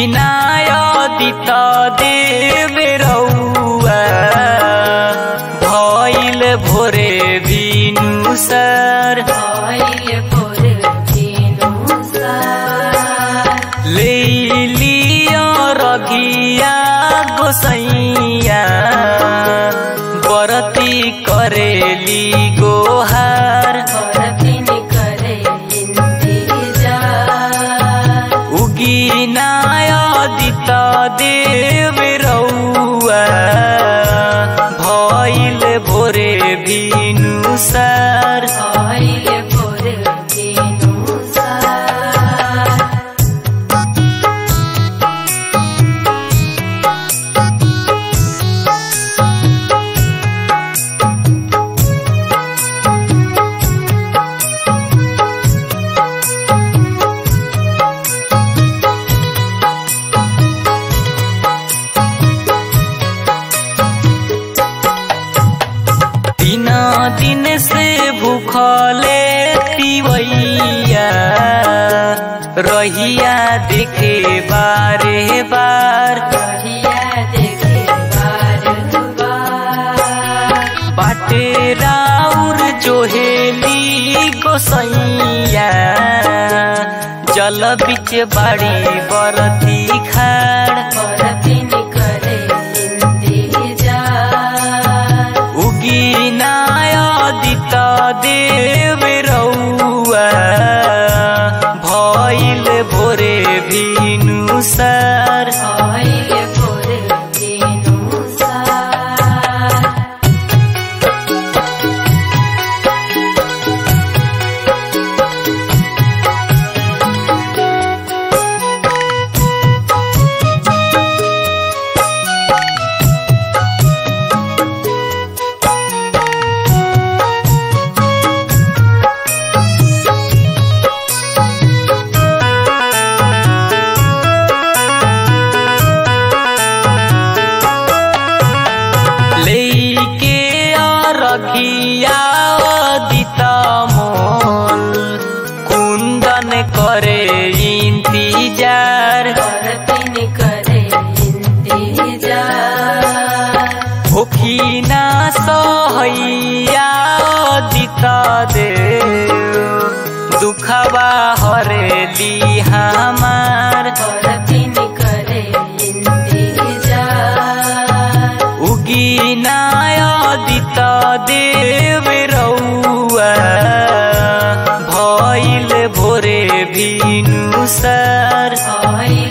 उगिनायदित देव रौआ भइल भोरे बिनु सर भइल भोर भिनुसार लेलियो रघिया गोसैया बरती करेली गोहार बरतिन करे इन्तिजार उगिनायदित देव रौआ भइल भोरे बिनु सर भइल भोर भिनुसार तीन दिन से भूखले पिवैया रहिया देखे बारे बार बढ़िया देखे बार बार बाटे राउर जोहेली गोसैया जल बिच बाड़ी बरती खाड़ बरतिन करे इन्तिजार उगिनायदित देव रौआ भइल भोरे भिनु सर भइल भोर भिनुसार लेके रखिया दित मोल कुंदन करे इंतजार बरतिन करे इन्तिजार होखिना सहैया दित देव दुखबा हरेली हमार बरतिन करे इन्तिजार उगिनायदित देव रौआ भइल भोरे भिनु सर भइल